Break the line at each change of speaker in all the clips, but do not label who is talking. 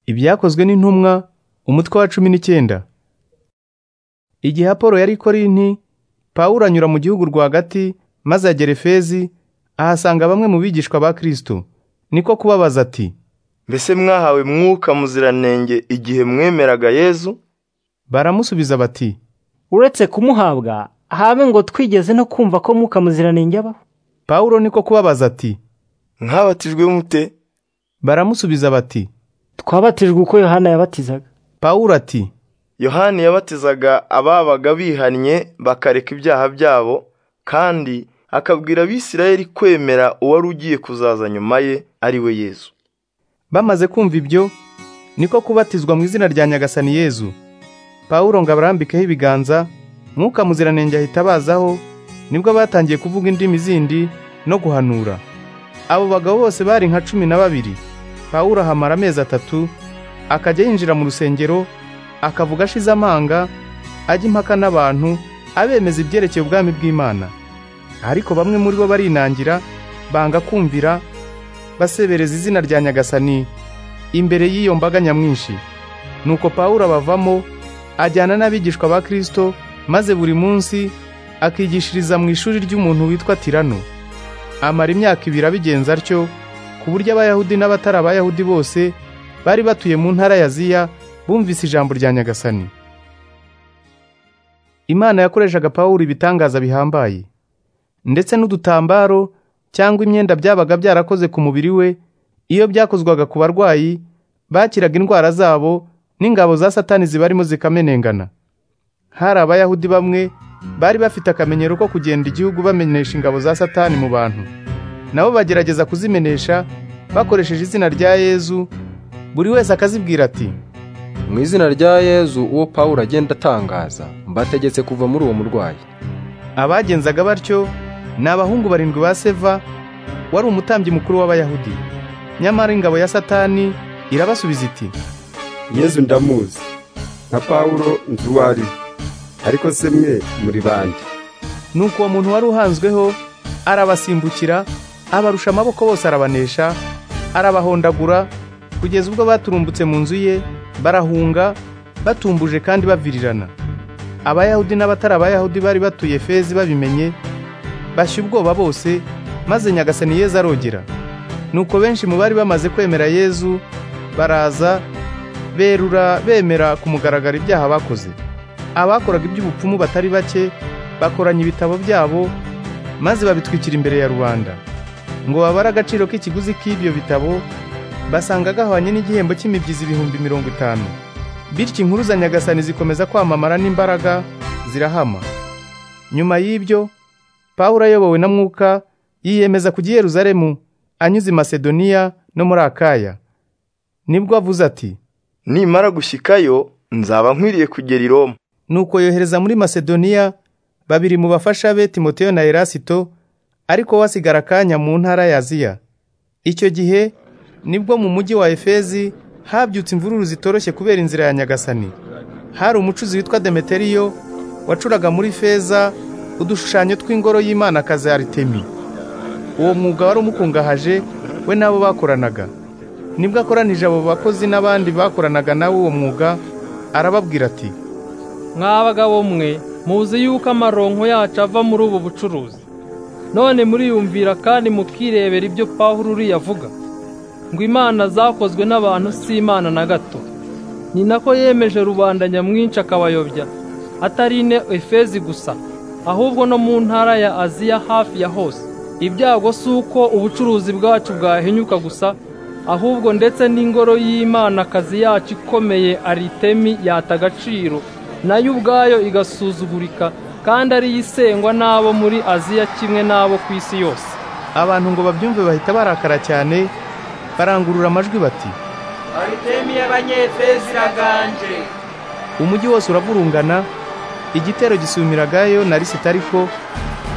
Ibyakozwe n'intumwa umutwe wa cumi n'icyenda igihe apolo yari i korinti pawulo anyura mu gihugu rwagati maze agera efezi ahasanga bamwe mu bigishwa ba kristo niko kubabaza ati
mbese mwahawe mwuka muziranenge igihe mwemeraga yezu
baramusubiza bati
uretse kumuhabwa habe ngo twigeze no kumva ko mwuka muziranenge abaho
pawulo niko kubabaza ati
mwabatijwe mute
baramusubiza bati
twabatijwe uko yohana yabatizaga
pawulo ati
yohani yabatizaga ababaga bihannye bakareka ibyaha byabo kandi akabwira abisirayeli kwemera uwari ugiye kuzaza nyuma ye ari we yezu
bamaze kumva ibyo niko kubatizwa mu izina rya nyagasani yezu pawulo ngo abarambikeho ibiganza mwuka muziranenge ahita abazaho nibwo batangiye kuvuga indimi zindi no guhanura abo bagabo bose bari nka cumi na babiri pawulo ahamara amezi atatu akajya yinjira mu rusengero akavuga ashize amanga ajya impaka n'abantu abemeza ibyerekeye ubwami bw'imana ariko bamwe muri bo barinangira banga kumvira basebereza izina rya nyagasani imbere y'iyo mbaga nyamwinshi nuko pawulo abavamo ajyana n'abigishwa ba kristo maze buri munsi akigishiriza mu ishuri ry'umuntu witwa tirano amara imyaka ibiri abigenza atyo ku buryo abayahudi n'abatari abayahudi bose bari batuye mu ntara ya ziya bumvise ijambo rya nyagasani imana yakoreshaga pawulo ibitangaza bihambaye ndetse n'udutambaro cyangwa imyenda byabaga byarakoze ku mubiri we iyo byakozwaga ku barwayi bakiraga indwara zabo n'ingabo za satani zibarimo zikamenengana hari abayahudi bamwe bari bafite akamenyero ko kugenda igihugu bamenyesha ingabo za satani mu bantu nabo bagerageza kuzimenesha bakoresheje izina rya yezu buri wese akazibwira ati
mu izina rya yezu uwo pawulo agenda atangaza mbategetse kuva muri uwo murwayi
abagenzaga batyo ni abahungu barindwi ba seva wari umutambyi mukuru w'abayahudi nyamara ingabo ya satani irabasubiza iti
yezu ndamuzi nka pawulo nzi uwo ari we ariko se mwe muri bande
nuko uwo muntu wari uhanzweho arabasimbukira abarusha amaboko bose arabanesha arabahondagura kugeza ubwo baturumbutse mu nzu ye barahunga batumbuje kandi bavirirana abayahudi n'abatari abayahudi bari batuye fezi babimenye bashya ubwoba bose maze nyagasani yezu arogera nuko benshi mu bari bamaze kwemera yezu baraza berura bemera ku mugaragaro ibyaha bakoze abakoraga iby'ubupfumu batari bake bakoranya ibitabo byabo maze babitwikira imbere ya rubanda ngo babare agaciro k'ikiguzi k'ibyo bitabo basanga gahwanye n'igihembo cy'imibyizi ibihumbi mirongo itanu bityo inkuru za nyagasani zikomeza kwamamara n'imbaraga zirahama nyuma y'ibyo pawulo ayobowe na mwuka yiyemeza kujya i yeruzalemu anyuze i masedoniya no muri akaya nibwo avuze ati
nimara gushyikayo nzaba nkwiriye kugera i roma
nuko yohereza muri masedoniya babiri mu bafasha be timoteyo na erasito ariko wasigara akanya mu ntara ya aziya icyo gihe nibwo mu mujyi wa efezi habyutse imvururu zitoroshye kubera inzira ya nyagasani hari umucuzi witwa demeteriyo wacuraga muri feza udushushanyo tw'ingoro y'Imanakazi aritemi uwo mwuga wari umukungahaje we n'abo bakoranaga nibwo akoranije abo bakozi n'abandi bakoranaga nawe uwo mwuga arababwira ati
mwa bagabo mwe muzi yuko amaronko yacu ava muri ubu bucuruzi none muriyumvira kandi mukirebera ibyo pawulo uriya avuga ngo imana zakozwe n'abantu si imana na gato ni nako yemeje rubanda nyamwinshi akabayobya atari ine efezi gusa ahubwo no mu ntara ya aziya hafi ya hose ibyago si uko ubucuruzi bwacu bwahinyuka gusa ahubwo ndetse n'ingoro y'imana akazi yacu ikomeye aritemi yata agaciro nayo ubwayo igasuzugurika kandi ariyo isengwa n'abo muri aziya kimwe n'abo ku isi yose
abantu ngo babyumve bahita barakara cyane barangurura amajwi bati
aritemi y'abanyefezi iraganje
umujyi wose uraburungana igitero gisumiragayo na lisitariko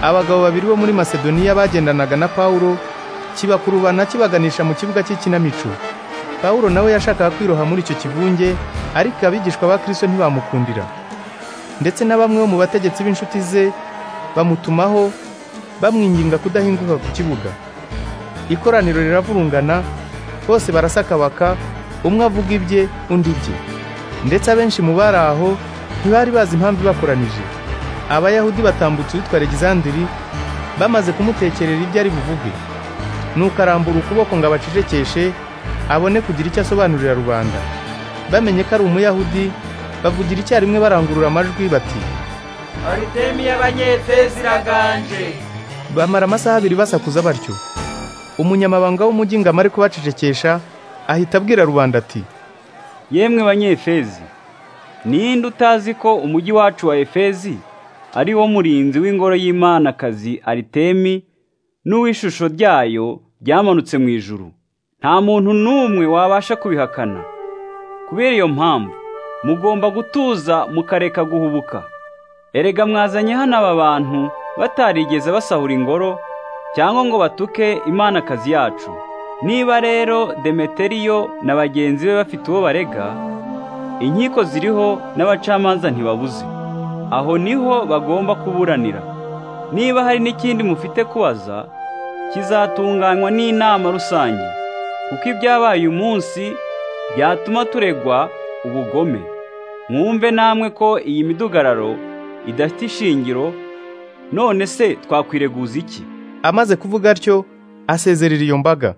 abagabo babiri bo muri masedoniya bagendanaga na pawulo kibakurubana kibaganisha mu kibuga cy'ikinamico pawulo nawe yashakaga kwiroha muri icyo kivunge ariko abigishwa ba kirisito ntibamukundira ndetse na bamwe bo mu bategetsi b'inshuti ze bamutumaho bamwinginga kudahinguka ku kibuga ikoraniro riravurungana bose barasakabaka umwe avuga ibye undi ibye ndetse abenshi mu bari aho ntibari bazi impamvu ibakoranije abayahudi batambutse uwitwa alexandiri bamaze kumutekerera ibyo ari buvuge nuko arambura ukuboko ngo abacecekeshe abone kugira icyo asobanurira rubanda bamenye ko ari umuyahudi bavugira icyarimwe barangurura amajwi bati
Aritemi y'Abanyefezi iraganje.
bamara amasaha abiri basakuza batyo umunyamabanga w'umujyi ngo amare kubacecekesha ahita abwira rubanda ati
yemwe banyefezi ninde utazi ko umujyi wacu wa efezi ari wo murinzi w'ingoro y'Imanakazi aritemi n'uw'ishusho ryayo ryamanutse mu ijuru nta muntu n'umwe wabasha kubihakana kubera iyo mpamvu mugomba gutuza mukareka guhubuka erega mwazanye hano aba bantu batarigeze basahura ingoro cyangwa ngo batuke imanakazi yacu niba rero demeteriyo na bagenzi be bafite uwo barega inkiko ziriho n'abacamanza ntibabuze aho niho bagomba kuburanira niba hari n'ikindi mufite kubaza kizatunganywa n'inama rusange kuko ibyabaye umunsi byatuma turegwa ubugome mwumve namwe ko iyi midugararo idafite ishingiro none se twakwireguza iki
amaze kuvuga atyo asezerera iyo mbaga